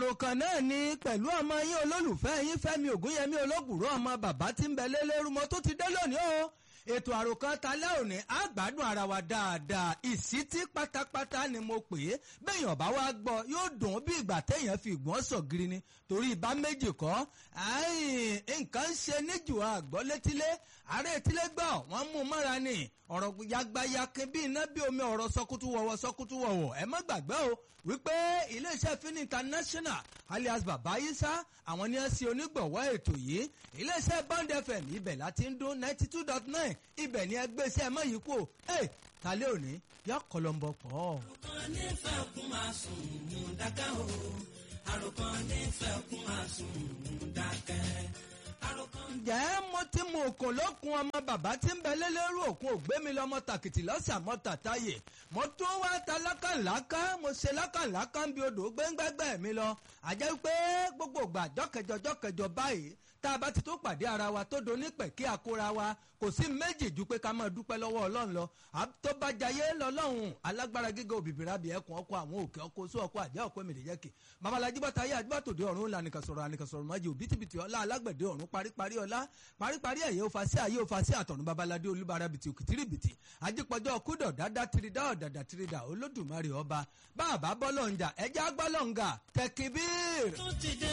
àròkàn náà ni pẹ̀lú ọmọ yín olólùfẹ́ yín fẹ́mi ògúnyẹmí olóbùrú ọmọ bàbá tí ń bẹ lélẹ́rú mo tó ti dé lónìí o ètò àròkàn talẹ́ òní á gbádùn ara wa dáadáa ìsítí pátápátá ni mo pè é bẹ́ẹ̀yàn bá wá gbọ́ yóò dùn bí ìgbà téèyàn fi ìgbọ́n sọ̀gìrì ni torí ìbá méjì kọ́ nǹkan ń ṣe níjù àgbọ́ létílé ààrẹ etílé gbọ́ wọ́n mú mọ́ra ni ọ̀rọ̀ yagbayakin bí iná bí omi ọ̀rọ̀ sọkútú wọ̀wọ̀ sọkútú wọ̀wọ̀ ẹ má gbàgbé o wípé iléeṣẹ́ fin international alias baba isa àwọn ni ẹ ṣe onígbọ̀wọ́ ètò yìí iléeṣẹ́ bond fm ibẹ̀ láti ń dún ninety two dot nine ibẹ̀ ni ẹgbẹ́ iṣẹ́ mọ́ yìí kú ẹ tálẹ́ òní yọ kọlọ́mbọ pọ̀. àròkàn nífẹ̀ẹ́ kún máa sùn mú dákẹ́ o àròkàn nífẹ̀ẹ́ kún máa sùn mú dákẹ́ àròkàn. ǹjẹ́ mo ti mú òkun lókun ọmọ bàbá tí ń bẹ lélẹ́rú òkun ògbémi lọ́mọ tàkìtì lọ́sẹ̀ àmọ́ tàtáyè mo tún wá ta lákàlákà mo ṣe lákàlákà ń bi odò gbẹ́ngbẹ́gbẹ́ mi lọ àjẹ́ pé gbogbo ìgbà jọ́kẹjọ jọ́kẹjọ báyìí tá a bá ti tó pàdé ara wa tó do nípẹ̀ kí a kóra wa kò sí méjì ju pé ká máa dúpẹ́ lọ́wọ́ ọlọ́run lọ tó bá jayé lọ́lọ́run alágbára gíga òbíbìrà bí ẹkùn ọkọ àwọn òkè ọkọ oṣù ọkọ àjẹ́ ọkọ èmìlì yẹ́kì babalájí bàtà ayé àdúbàtòdì ọ̀run ńlá nìkan sọ̀rọ̀ ànìkan sọ̀rọ̀ májì òbítíbitì ọlá alágbẹ̀dẹ ọ̀run paríparí ọlá paríparí ẹ̀yẹ òfa sí ayé òfa sí àtọ̀run babaládé olúbara bìtì òkìtìrìbìtì ajípọ̀jọ́ kúdọ̀ dáadáa tirida ọ̀dàdà tirida olódùmarè ọba báàbá bọ́lọ̀ǹjà ẹja gbọ́lọ̀ǹgà tẹkibíir. tó ti dé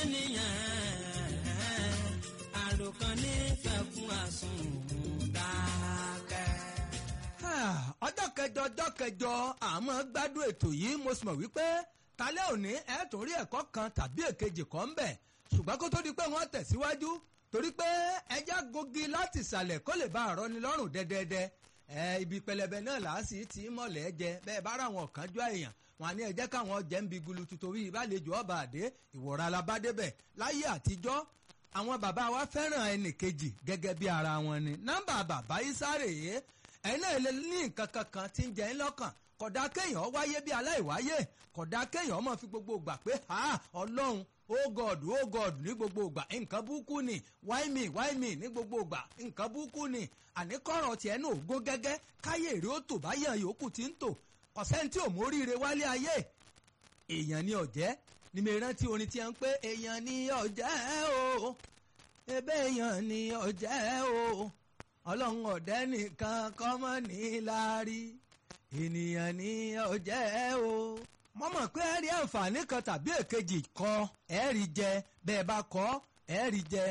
nìyẹn àròkàn nífẹ̀ẹ́ kún àsùn mú dákẹ́. ọjọ́ kẹjọ ọjọ́ kẹjọ àmọ́ gbádùn ètò yìí mo sì mọ̀ wípé talẹ́ òní ẹ̀ tún rí ẹ̀kọ́ kan tàbí èkejì kan ń bẹ̀ ṣùgbọ́n kó tó di pé wọ́n tẹ̀síwájú torí pé ẹja gogi láti ìsàlẹ̀ kó lè bá àrọ́ ni lọ́rùn dẹ́dẹ́dẹ́ ẹ ibi pẹlẹbẹ náà làásì tí mọ̀lẹ́ jẹ bẹ́ẹ̀ bá ra àwọn kan jọ èèyàn wọn àní ẹ̀jẹ̀ káwọn jẹ́ ń bi gulutu torí ìbálejò ọba àdé ìwọ̀ra alábádébẹ̀ láyé àtijọ́ àwọn bàbá wa fẹ́ràn ẹnì kejì gẹ́gẹ́ bí ara wọn ni nọ́mbà bàbá isáré yìí ẹ̀yin náà lè ní nǹkan kankan tí ń jẹ́ ń lọ́kàn kódà kéèyàn wáyé bí aláìwáyé kódà kéèyàn mọ̀ fi gbogbo gbà pé ha ọlọ́run oh god oh god ní gbogbo ìgbà nǹkan búkú ni why me why me ní gbogbo ìgbà nǹkan búkú ni àní kọ́rọ̀ tiẹ̀ náà gó gẹ́gẹ́ káyé èrè ó tò báyà yòókù tí ń tò ọ̀sẹ̀ tí ò móríire wálé ayé èèyàn ni ọ̀jẹ́ ni mi rántí orin tí a ń pé èèyàn ni ọ̀jẹ́ o ebe èèyàn ni ọ̀jẹ́ o ọlọ́run ọ̀dẹ́ nìkan kọ́mọ́ ní láárí ènìyàn ni ọ̀jẹ́ o mo mọ̀ pé ẹ rí àǹfààní kan tàbí èkejì kọ ẹ rí jẹ bẹ́ẹ̀ bá kọ́ ẹ rí jẹ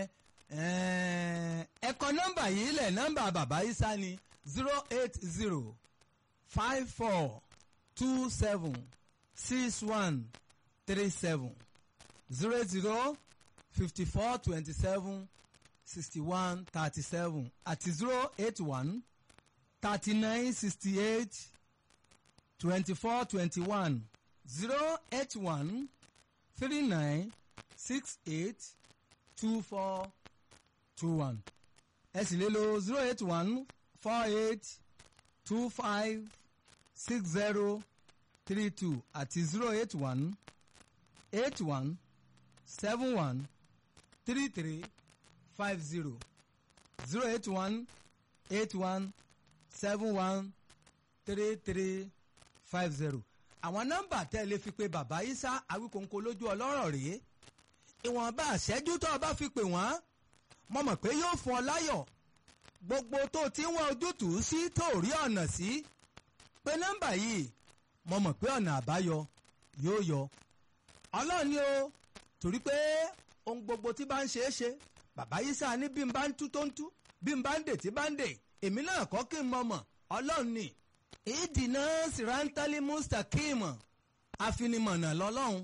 ẹ kọ nọ́mbà yìí lẹ̀ nọ́mbà bàbá isa ni zero eight zero five four two seven six one three seven zero zero fifty four twenty seven sixty one thirty seven àti zero eight one thirty nine sixty eight twenty four twenty one zero eight one three nine six eight two four two one ẹ sì lè lo zero eight one four eight two five six zero three two àti zero eight one eight one seven one three three five zero zero eight one eight one seven one three three five zero àwọn nọ́mbà tẹ́ ẹ lè fi pe bàbá isa awíkóńkó lójú ọlọ́rọ̀ rèé ìwọ̀nba àṣẹ́jú tó o bá fi pè wọ́n mo mọ̀ pé yóò fún ọ láyọ̀ gbogbo tó ti ń wá ojútùú sí tó rí ọ̀nà sí pé nọ́mbà yìí mo mọ̀ pé ọ̀nà àbáyọ yóò yọ ọlọ́run ni o torí pé ohun gbogbo tí bá ń ṣe é ṣe bàbá isa ní bí n bá ń tú tó ń tú bí n bá ń dè tí bá ń dè èmi náà kọ́ kí n mọ̀ mọ̀ ọlọ́run ni ìdìnnà sìrántálí mustakim àfinimọ̀nà lọ́lọ́run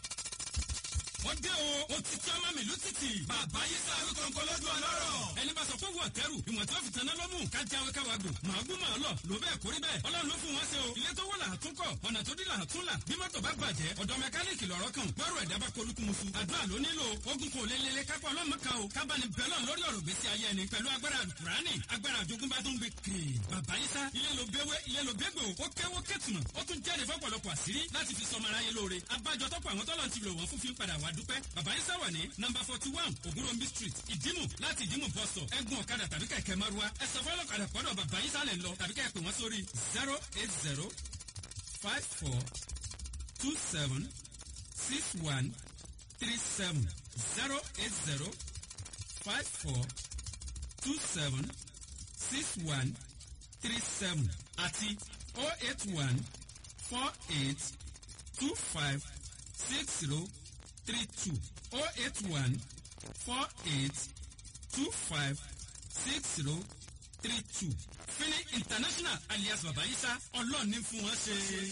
wọ́n dé o ó ti tí ọmọ mi lùtìtì bàbá yìí sá àwọn kọ̀ọ̀kan lọ́dún ọlọ́rọ̀ ẹni bá sọ pé wọ́n tẹ́rù ìwọ̀n tí wọ́n fi tanná lọ́mù ká jáwé káwa gùn màá gún màá lọ ló bẹ́ẹ̀ kórí bẹ́ẹ̀ ọlọ́run ló fún wọn ṣe o ilé tó wọ́ là á tún kọ̀ ọ̀nà tó dí là á tún là bí mọ́tò bá bàjẹ́ ọ̀dọ̀ mẹkáníìkì lọ́rọ̀ kan gbọ́rọ̀ ẹ̀dá bá kolúkú musu àdúrà ló nílò ogun kò lélele kápá ọlọ́mọ kan o kábàánì bẹ́lọ̀ lórí ọ̀rọ̀ gbèsè ayé ẹni pẹ̀lú agbára alukurani agbára àjogúnbá tó ń gbé kiri bàbá yìí sá ilé ló béwé ilé ló bégbò ó kéwó kétùnà ó tún jáde fọ́pọ̀lọpọ̀ àṣírí láti fi sọmọ aráyé lóore abájọ tọ́pọ̀ àwọn tọ́lọ̀ ti lò wọ́n fún fi ń padà wá dúpẹ́ bàbá yìí sá wà ní nọmba forty one ògúnròmí street ìdímù láti ìdímù bọ́sọ̀ ẹ̀gùn ọ̀kadà tàbí kẹ̀kẹ́ márúwá ẹ̀sọ́ fọlọ́kadà pọ́dọ̀ bàbá yín sálẹ̀ lọ tàbí kẹ́ ẹ pè wọ́n sórí zero eight zero five four two seven six one three seven zero eight zero five four two seven six one three seven àti oh eight one four eight two five six zero three two oh eight one four eight two five six zero three two fini international alias babayisa ọlọ́ọ̀ni fún wọn ṣe.